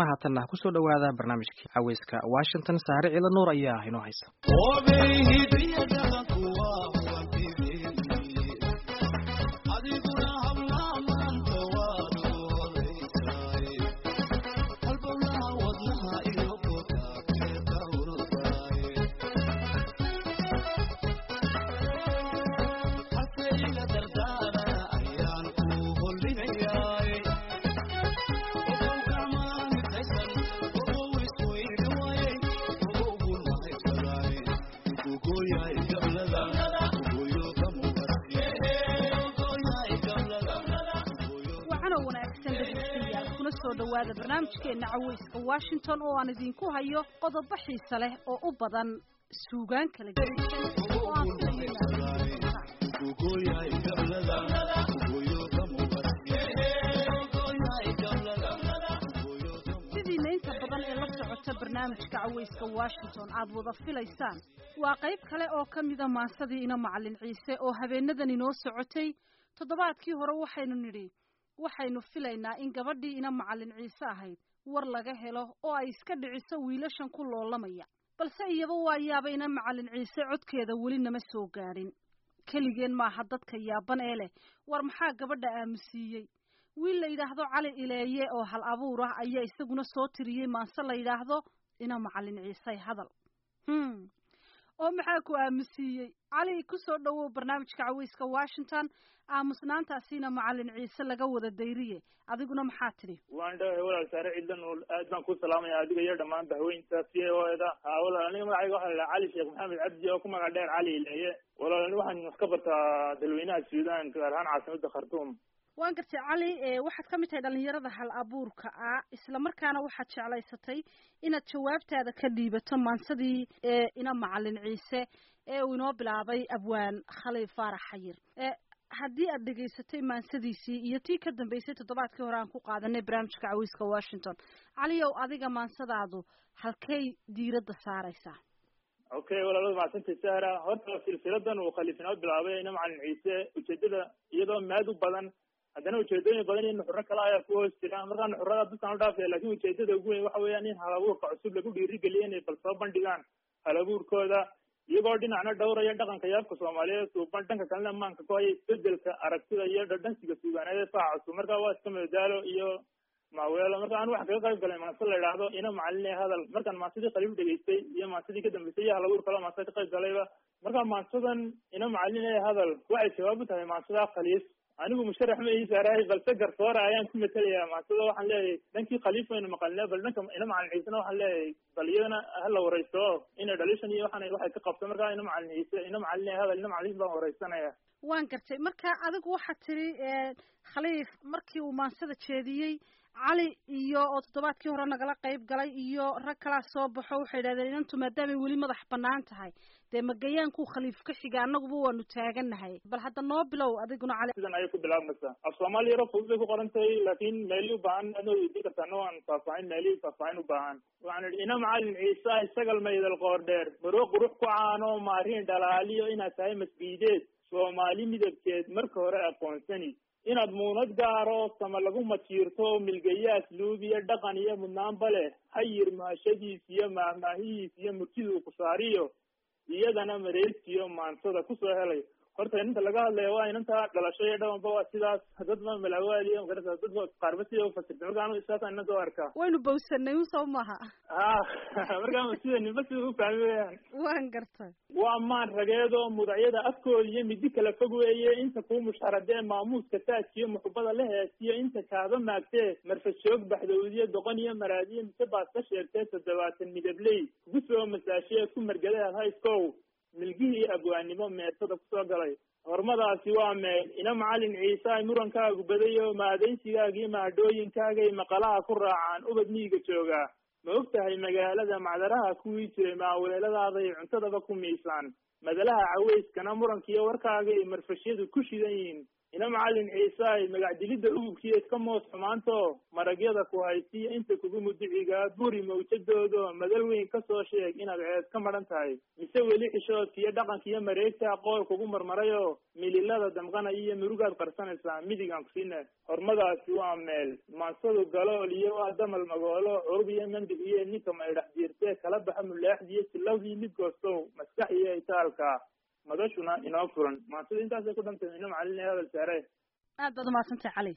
haddana haatanna kusoo dhowaada barnaamijkii caweyska washington saare ciila nuur ayaa inoo haysa dhawaada barnaamijkeena caweyska washington oo aan idinku hayo qodobo xiise leh oo u badan suugaan kala gedisan oo aan sidiina inta badan ee la socota barnaamijka caweyska washington aad wada filaysaan waa qayb kale oo ka mida maansadii ina macalin ciise oo habeenadan inoo socotay toddobaadkii hore waxaynu nidhi waxaynu filaynaa in gabadhii ina macalin ciise ahayd war laga helo oo ay iska dhiciso wiilashan ku loolamaya balse iyaba waa yaaba ina macalin ciise codkeeda weli nama soo gaadhin keligeen maaha dadka yaaban ee leh war maxaa gabadha aamusiiyey wiil la yidhaahdo cali ileeye oo hal abuur ah ayaa isaguna soo tiriyey maanse la yidhaahdo ina macalin ciise hadal hm oo maxaa ku aamusiiyey cali kusoo dhowow barnaamijka caweyska washington aamusnaantaasiina macalin ciise laga wada dayriye adiguna maxaa tidhi waan dhawahay walaal saare cidlan aad baan ku salaamaya adiga iyo dhammaan bahweynta c o eda ha walaal aniga magacayga waxaa la cali sheekh maxamed cabdi oo ku magac dheer cali ileeye walaal ani waxaan wax ka bartaa dalweynaha suudan gaar ahaan caasimada khartuum waan gartay cali waxaad ka mid tahay dhalinyarada hal abuurka ah isla markaana waxaad jeclaysatay inaad jawaabtaada ka dhiibato maansadii ina macalin ciise ee uu inoo bilaabay abwaan khaliil faarax xayir haddii aad dhegaysatay maansadiisii iyo tii ka dambeysay toddobaadkii hore aan ku qaadanay barnaamijka cawiska washington caliyow adiga maansadaadu halkay diiradda saaraysaa okay walaalada macsantay sahra horta silsiladan uu khaliif inoo bilaabay ina macalin ciise ujeedada iyadoo maad u badan haddana ujeedooyin badan iyo nuxuro kale ayaa ku hoos jira markaa nuxurada dadkaan udhaafaya lakin ujeedada ugu weyn waxa weeyaan in hal abuurka cusub lagu dhiirigeliyo inay bal soo bandhigaan hal abuurkooda iyagoo dhinacna dhowraya dhaqanka yaabka soomaaliyeed suuban dhanka kalena maanka ku haya isbedelka aragtida iyo dhadhansiga suugaaneed ee faaca cusub marka waa iska madadaalo iyo maaweelo marka anu waxa kaga qayb galay maanse la idhaahdo ina macalin hadal markaan maansadii khaliif dhegaystay iyo maansadii ka dambeysay iyo hal abuur kale maansa ka qayb galayba marka maansadan ina macalin hadal waxay jawaab u tahay maansada khaliif anigu musharax ma ii saarahay balse garsoora ayaan ku matelayaa maasada waxaan leeyahay dhankii khaliif waynu maqalnay bal dhanka ina macalin ciisena waxaan leeyahay bal iyadana hala wareysto inay dhalishan iyo waxaan waxay ka qabto markaa ina macalin ciise ina macalin hadal ina macalin baan wareysanaya waan gartay marka adigu waxaad tiri khaliif markii uu maansada jeediyey cali iyo oo toddobaadkii hore nagala qayb galay iyo rag kalaa soo baxo waxay yidhahdeen inantu maadaamay weli madax banaan tahay dee magayaankuu khaliif ka xiga annaguba waanu taagannahay bal hadda noo bilow adiguna cali sidan ayay ku bilaabmaysaa af soomaali yaro fudud bay ku qoran tahay laakin meeli u baahan adna weydiin kartaa no aan faahfaahin meeli faahfaahin u baahan waxaan idhi ina macalin ciise isagal maydal qoor dheer baro qurux ku caano maariin dhalaaliyo inaad tahay masbiideed soomaali midabkeed marka hore aqoonsani inaad muunad gaaro sama lagu majiirto milgayo asluub iyo dhaqan iyo mudnaanba leh hayir mahashadiis iyo maahmaahihiis iyo murtiduu ku saariyo iyadana mareegtiyo maansada kusoo helay horta inanta laga hadlaya waa inanta dhalasho iyo dhawanba waa sidaas dadba malawaaliyo magarata dadba qaarba sida ufasirtay marka anu saasaan inanta u arkaa waynu bawsanay un soo maha ha markaa sida ninba sida u fahmi weyaan waan gartay waa maan rageedoo mudacyada afkooda iyo midi kala fog weeye inta kuu mushxaradee maamuuska taajkiyo muxubada la heesiyo inta kaaba maagtee marfashoog baxdowdiyo doqon iyo maraadiyo mise baad ka sheegtee toddobaatan midabley kugu soo masaashee ku margadaad hayskow milgihii abwaanimo meersada kusoo galay hormadaasi waa meel ina macalin ciise ay murankaagu badayo maadaysigaagii mahadhooyinkaagay maqalaha ku raacaan ubad miyiga joogaa ma og tahay magaalada macdaraha kuwii jiray maaweeladaaday cuntadaba ku miisaan madalaha caweyskana murankiiyo warkaagay marfashyadu ku shidan yihiin ina macalin ciise ay magacdilidda ugubkiiyo iska moos xumaanto maragyada ku haysiyo inta kugu muduciga xidigaa buri mawjadoodo madal weyn kasoo sheeg inaad ceed ka madhan tahay mise weli xishoodkiiyo dhaqanka iyo mareegta qool kugu marmarayoo mililada damqanaya iyo murugaad qarsanaysaa midigaan kusiina hormadaasi waa meel maansadu galool iyo waa damal magoolo curub iyo mandig iyo ninka maydhax jiirtee kala baxa mulaaxdi iyo silawdii mid goostow maskax iyo itaalka madashuna inoo furan maansada intaasay ku dhantay ino macalin hadal saare aad baad umahadsantay cali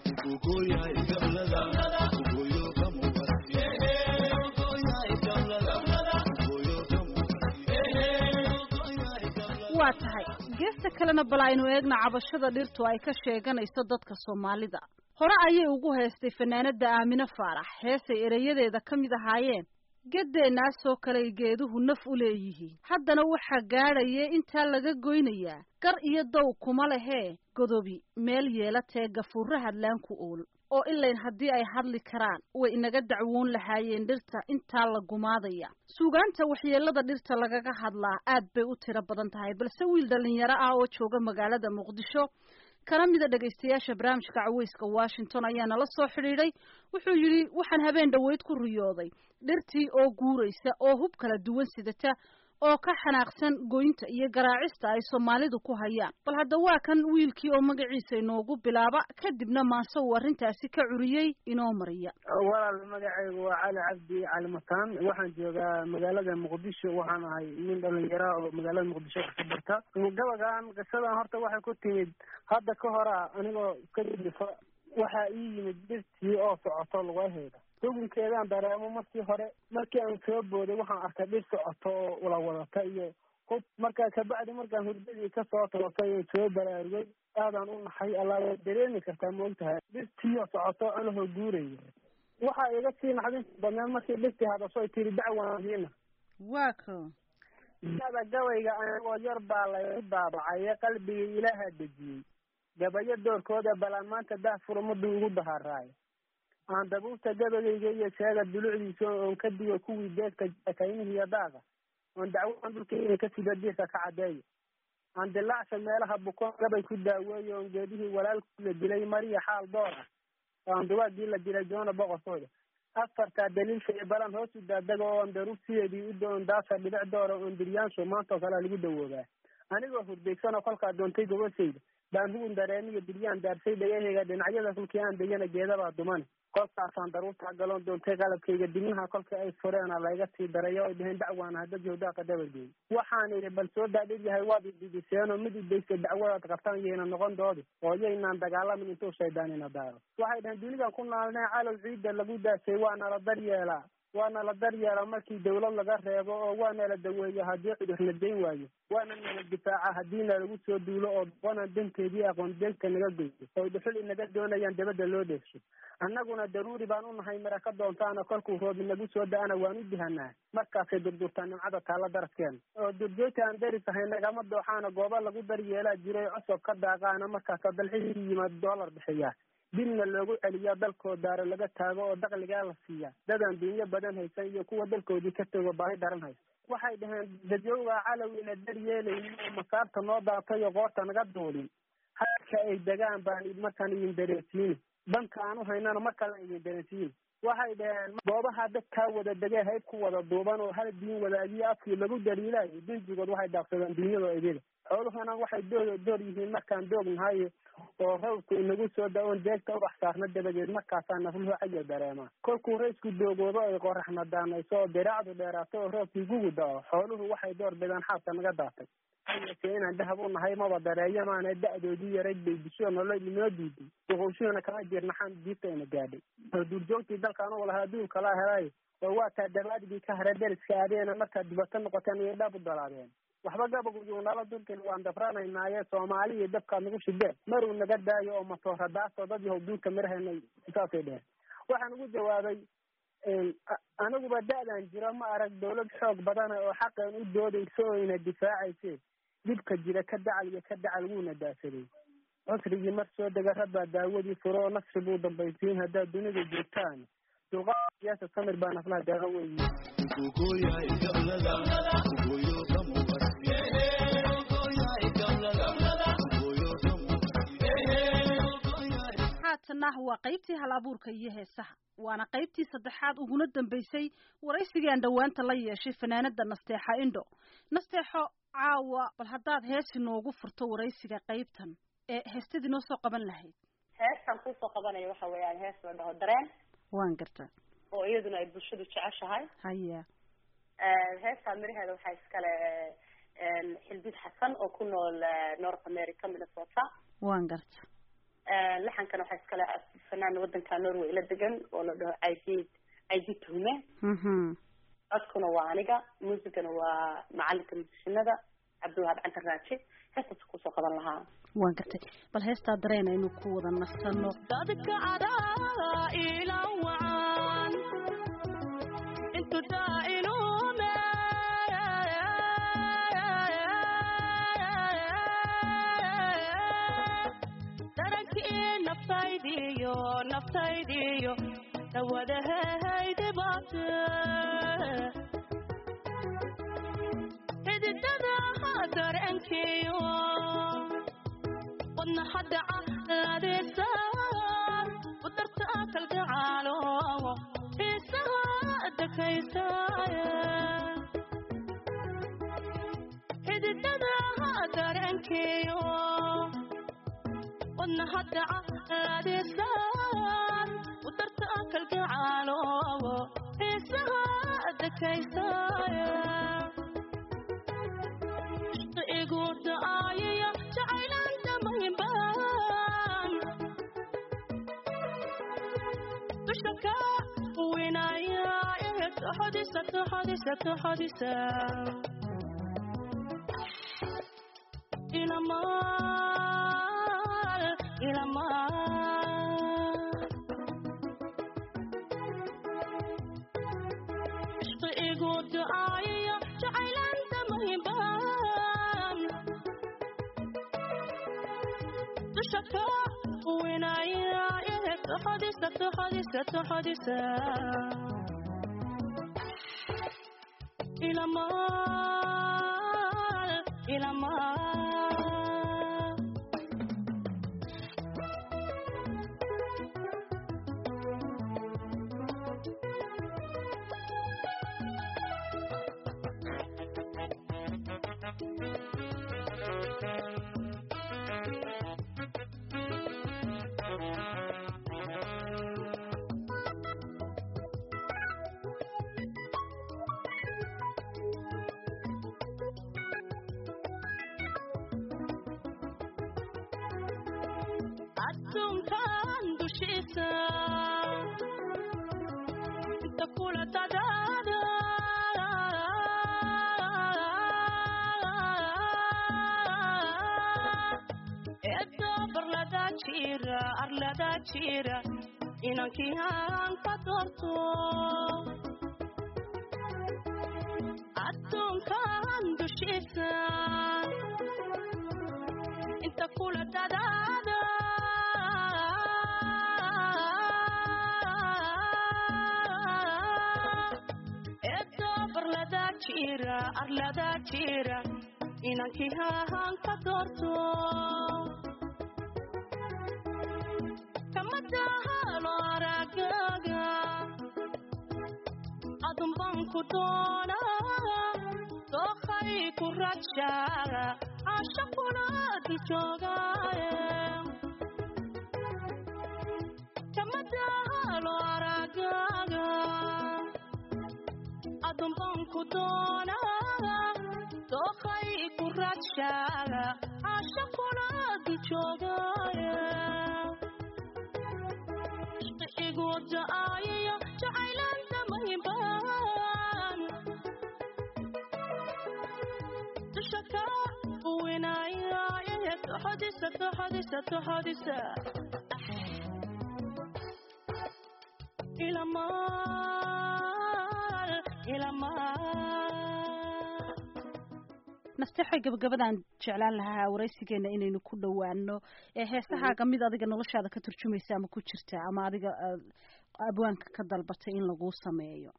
waa tahay geesta kalena bal aynu eegna cabashada dhirtu ay ka sheeganayso dadka soomaalida hore ayay ugu heestay fanaanada aamine faarax heesay ereyadeeda ka mid ahaayeen geddeenaasoo kaley geeduhu naf u leeyihiin haddana waxaa gaadhaya intaa laga goynayaa gar iyo dow kuma lehee godobi meel yeelatee gafuurra hadlaanku ool oo ilayn haddii ay hadli karaan way inaga dacwoon lahaayeen dhirta intaa la gumaadaya suugaanta waxyeelada dhirta lagaga hadlaa aad bay u tiro badan tahay balse wiil dhallinyaro ah oo jooga magaalada muqdisho kana mida dhegaystayaasha barnaamijka caweyska washington ayaa nala soo xidhiidhay wuxuu yidhi waxaan habeen dhoweyd ku riyooday dhirtii oo guuraysa oo hub kala duwan sidata oo ka xanaaqsan goynta iyo garaacista ay soomaalidu ku hayaan bal hadda waa kan wiilkii oo magaciisa inoogu bilaaba kadibna maanse uu arrintaasi ka curiyey inoo mariya walaal magacaygu waa cali cabdi cali mataan waxaan joogaa magaalada muqdisho waxaan ahay nin dhalinyara oo magaalada muqdisho ka barta gabagan qisadan horta waxay ku timid hadda ka hora anigoo ka jilifa waxaa ii yimid dhirtii oo socoto lugaheeda xukunkeedaan dareemo markii hore markii aan soo booday waxaan arkay dhir socoto oo ula wadata iyo hub markaa kabacdi markaan hurdadii kasoo toosay oo soo baraarugay aadaan u naxay allaa waad dareemi kartaa maogtahay dhirtiioo socoto anahoo guuraya waxaa iga sii naxdinta badneed markii dhirtii hadasho ay tiri dacwaandiina waa ko ada gabayga anigoo yar baa laygu daabacay qalbigii ilaaha dejiyey gabayo doorkooda balaan maanta daah furmadu ugu daharaayo aan dabuubta gabagayga iyo sheega dulucdiisa oon ka digo kuwii deegta kaynihi iyo daaga oon dacwadan dhulkayna ka sida diirka ka cadeeyo aan dilaacsha meelaha bukoon gabay ku daaweeyo oon geedihii walaalkii la dilay mariya xaal door ah oan dugaagii la dilay joona boqorkooda afartaa daliilka iyo balan hoos u daadaga oon daruub sideedii u doon daasa dhibic doora oon diryaansho maantoo kalea lagu dawoobaa anigoo hurdaysanoo kolkaa doontay gobashayda baan hugun dareemiyo diryaan daarsay dhagahayga dhinacyada kulkii aan degana geedabaa dumane kolkaasaan daruurtaa galoon doontay qalabkayga dibnaha kolkii ay fureena layga sii daray oo ay dhaheen dacwaana hadda joogdaaqa dabageey waxaan idhi bal soo daadhir yahay waad ididiseenoo mid idaysta dacwadaad qabtaan yayna noqon doodi oo yaynaan dagaalamin intuu shaydaanina daaro waxay dhaheen dunidan ku naalnee calow ciidda lagu daasay waana la daryeelaa waana la daryeelaa markii dawlad laga reebo oo waana la daweeya haddii cudurna dayn waayo waana nala difaaca haddiina lagu soo duulo oo doqonan danteedii aqoon deegta naga goyso oy dhuxul inaga doonayaan dabadda loo dheegsho annaguna daruuri baan u nahay mara ka doontaana kolkuu roob inagu soo da-ana waan u dihanaa markaasay durdurtaa nimcada taalla daraskeena oo durjoogta aan daris ahay nagama dooxaana goobo lagu daryeelaa jiray cosob ka daaqaana markaasa dalxisii yimaad doolar bixiyaa dibna loogu celiyaa dalkoo daaro laga taago oo dakligaa la siiyaa dadaan dunyo badan haysan iyo kuwa dalkoodii ka tego baahi daran haysa waxay dhaheen dadyogaa calow ina daryeelaynin oo masaarta noo daatayo qoorta naga duulin halka ay degaan baan markaan idin dareensiini danka aan u haynana mar kale idin dareensiini waxay dhaheen goobaha dadkaa wada degee hayb ku wada duuban oo hal diin wadaagiyo afkii lagu daliilaayo dinjigood waxay daaqsadaan dunyada idida xooluhuna waxay doo door yihiin markaan doognahayo oo rawdku inagu soo da-oon deegta ubax saarna dabadeed markaasaa nafluhu cayal dareemaa kolkuu raysku doogoodo ay qoraxna daanayso oo diraacdu dheeraato oo roobkii gugu da-o xooluhu waxay door bidaan xaabka naga daatay hayase inaan dahab u nahay maba dareeyo maana da-doodii yarayd bay disho nolol inoo diiday duquushuhuna kama jirnaxaan diibta ina gaadhay oo duurjoogtii dalkaan u lahaa adduun kalaa helaayo oo waa taa dabaadigii ka hara deriska adeena markaad dibato noqoteen iyo dhab u dalaadeen waxba gabaguyu nala dulkin waan dafranaynaaye soomaali iyo dabkaad nagu shideen maruu naga daayo oo matoora daasoo dad yahow duulka miraheena saasay dheheen waxaan ugu jawaabay aniguba da-dan jiro ma arag dawlad xoog badana oo xaqeen u doodayso oo ina difaacayse dhibka jira ka dacal iyo ka dacal wuuna daasaday cusrigii mar soo dega rabbaa daawadii furo oo nafsi buu dambaysiin haddaad dunida joogtaan dulqaad siyaasa samir baa naflaha daawo weyi haatanna waa qaybtii hal abuurka iyo heesaha waana qaybtii saddexaad uguna dambeysay waraysigii aan dhowaanta la yeeshay fanaanada nasteexa indho nasteexo caawa bal haddaad heesi noogu furto waraysiga qaybtan ee heestadii noo soo qaban lahayd heestan kusoo qabanaya waxa weeyaan hees la dhaho dareen waan garta oo iyaduna ay bulshadu jeceshahay haya heestaa miraheeda waxaa iskale xildid xasan oo ku nool north america minnesota waan garta laxankana waxaa iskale fanaan wadanka norway la degan oo la dhaho aidid aidid tuhume mhm codkuna waa aniga muusigana waa macalinka musishinada cabdiwahaab cantar raaji heestaas kusoo qaban lahaa waan gartay bal heestaa dareen aynu ku wada nasano dadka cadaa ila wacan intu daa'ilume darankii naftaydiyo naftaydiyo dawadahaydibaate xididada dareenkiyo wadna hadda caladeesa udarta kalgacaalo xiisaha dakaysaaye xididada dareenkiyo wadna hadda caladeesa udarta kalgacaalo xiisaha dakaysaaye igu da'aayaya jacaylan damaynbaan dusha ka winaya ee toxodisa toxodisa toxodisa ilamaal ilamaal ishqi igu da'aayaya jacaylan damaynbaan dusha ka winaya ee toxodisa toxodisa toxodisa ilamaal ilamaal adduunkan dushiisa inta kula dadaada eedda barlada jira arlada jira inankii aan ka doorto adduunkan dushiisa inta kula dadaada eedda barlada jira arlada jira inankii hahan ka doorto kama dahalo aragaga adun baan ku doona dookhay ku rajaga caasha kula dul joogaaye kama dahalo aragaga adun baan ku doona dookhay ku rajaga caasha kula dul joogaaye igu da'ayayo jacaylan damaynbaan dusha ka winaya ee toxodisa toxodisa toxodisa ilamaal ilamaal nasteexo gabagabadaan jeclaan lahaa waraysigeena inaynu ku dhowaano ee heesahaaga mid adiga noloshaada ka turjumaysa ama ku jirta ama adiga aad abwaanka ka dalbatay in laguu sameeyo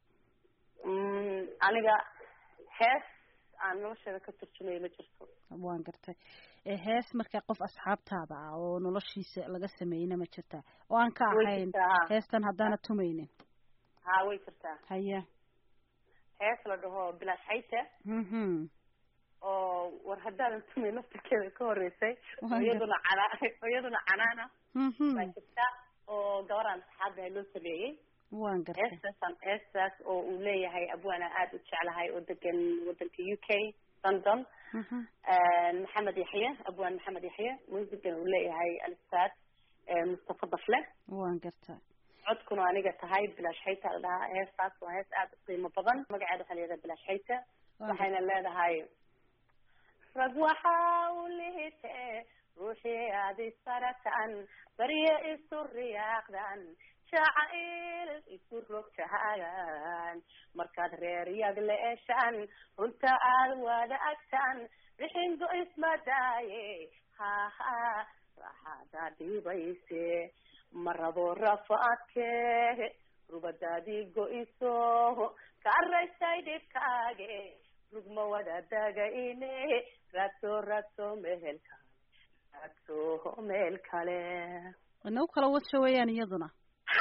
aniga hees aan nolosheeda ka turjumayo ma jirto waan gartay ee hees markaa qof asxaabtaada ah oo noloshiisa laga sameeyeyna ma jirtaa oo aan ka way ahayn jirtaa heestan haddaana tumaynin ha way jirtaa haya hees la dhaho bilaash xayta mhm oo war haddaadan tumay laftirkeeda ka horeysay oo Waa iyaduna canaa oo iyaduna canaana mhm baa jirta oo gabaraan saxaabdahay loo sameeyey waan gartay heestaasaan heestaas oo uu leeyahay abwaana aada u jeclahay oo degan wadanka u k london mhm maxamed yaxye abwaan maxamed yaxye musigan uu leeyahay alistaad mustafa dafle waan gartay codkuna aniga tahay bilaash xayta la dhahaa heestaas waa hees aada u qiimo badan magaceeda waxaa layihahdaa bilaash xayta Waan waxayna leedahay rag waxa u lihite ruuxii aad isaratan barye isu riyaaqdan jacayl isu rogtahagan markaad reer yag leeshaan runta aad wada agtaan bixingo ismadaaye haha raxada dhibayse marabo rafaadke rubadaadii go-iso ka araystay dhibkaage rugma wada dagayne raadso raadso meel kale raadso meel kale wana u kala wadsha weeyaan iyaduna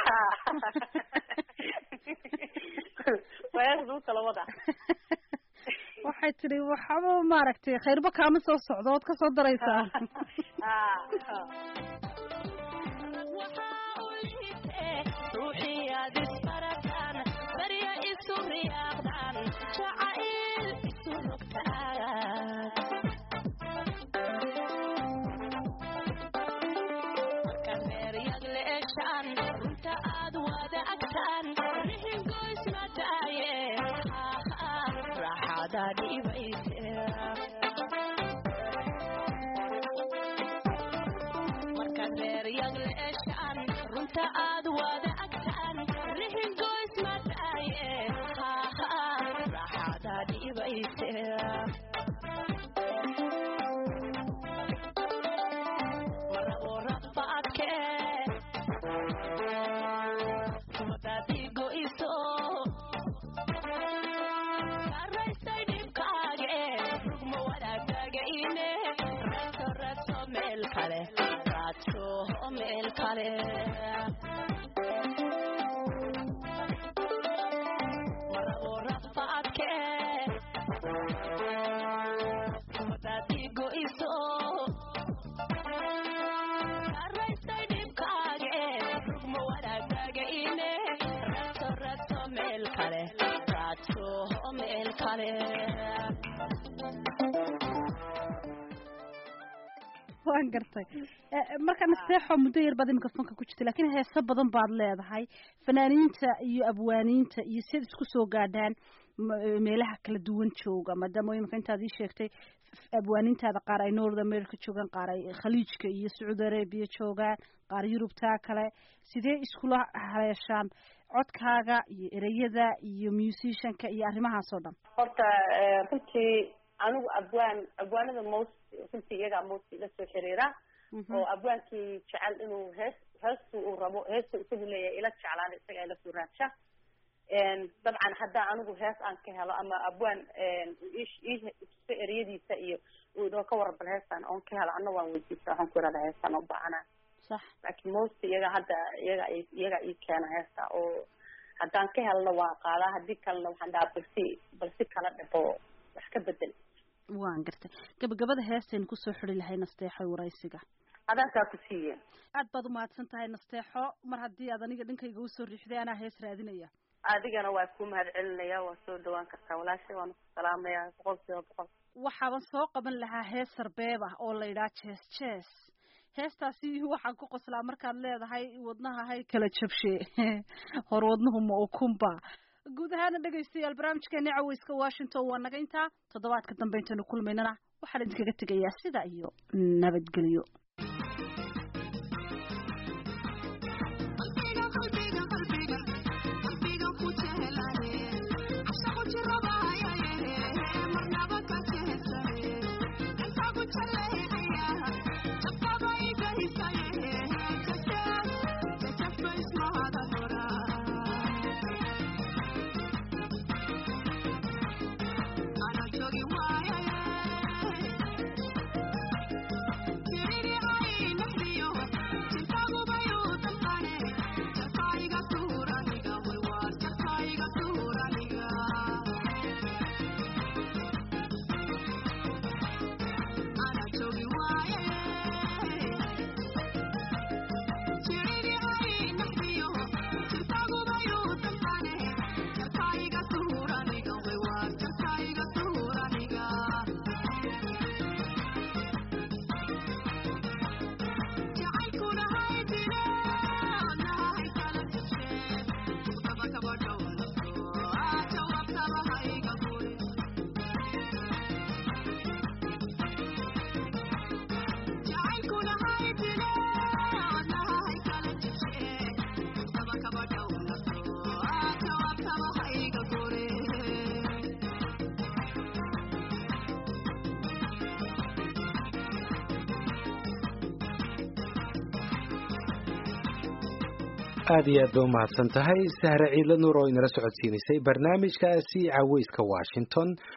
wayaasdu kala wada waxay tidhi waxaba maaragtay khayrba kaama soo socdo ood kasoo daraysaa ruuxii aad isbarataan barya isu riyaaqdaan jacayl isu rogtaan markaad reeryag leeshaan runta aad wada agtaan rihingoysmadaaye raaxada dhibayse markaad reeryag leeshaan runta aad wada agtaan rihingoys madaaye raaxada dhibayse marabo rafaadke rumadaadii go-iso karaystay dhibkaage rugma wadaagagayne raadso raadso meel kale raadso meel kale marabo rafaadke rumadaadii go-iso karaystay dhibkaage rugma wadaagagayne raadso raadso meel kale raadso meel kale waan gartay Eh, marka nasteexo muddo yar baad imika fanka ku jirta laakiin heeso badan baad leedahay fanaaniinta iyo abwaaniinta iyo siad isku soo gaadhaan ma- eh, meelaha kala duwan jooga maadaama imika intaad ii sheegtay f- abwaaniintaada qaar ay north america joogaan qaar ay khaliijka iyo sacuudi arabia joogaan qaar yurubtaa kale sidee iskula haleeshaan codkaaga iyo ereyada iyo musicianka iyo arrimahaas oo dhan horta eh, runtii anigu abwaan abwaanada most runtii iyagaa most ila soo xiriira oo abwaankii jecel inuu hees heestu uu rabo heestu isagu leeyahay ila jeclaada isaga ila soo raadsha dabcan haddaa anigu hees aan ka helo ama abwaan ish- ii tuso ereyadiisa iyo uu idoo ka warabal heestan oon ka helo ana waan weydiista waxaan ku ihahdaa heestan oo baahana sax laakiin most iyaga hadda iyaga i- iyaga ii keena heesta oo haddaan ka helno waan qaadaa haddii kalena waxaan dhahaa balsi balsi kala dhabo wax ka bedel waan gartay gabagabada heestaynu kusoo xidi lahay nasteexo waraysiga adankaa ku siiye aad baad umahadsan tahay nasteexo mar haddii aad aniga dhankayga usoo riixday anaa hees raadinaya adigana waa ku mahad celinaya waa soo dhawaan kartaa walaashay waan ku salaamaya boqol kiiba boqol waxaaban soo qaban lahaa hees sarbeeb ah oo la yidhaha jees jees heestaasi waxaan ku qoslaa markaad leedahay wadnaha hay kala jabshe hor wadnuhu ma ukunba guud ahaana dhegaystayaal barnaamijkeeni caweyska washington waa naga intaa toddobaadka dambe intaynu kulmaynana waxaan idinkaga tegayaa sida iyo nabadgelyo aad iyo aad ba umahadsan tahay sahre ciidla nuur oo inala socodsiinaysay barnaamijkaasi caweyska washington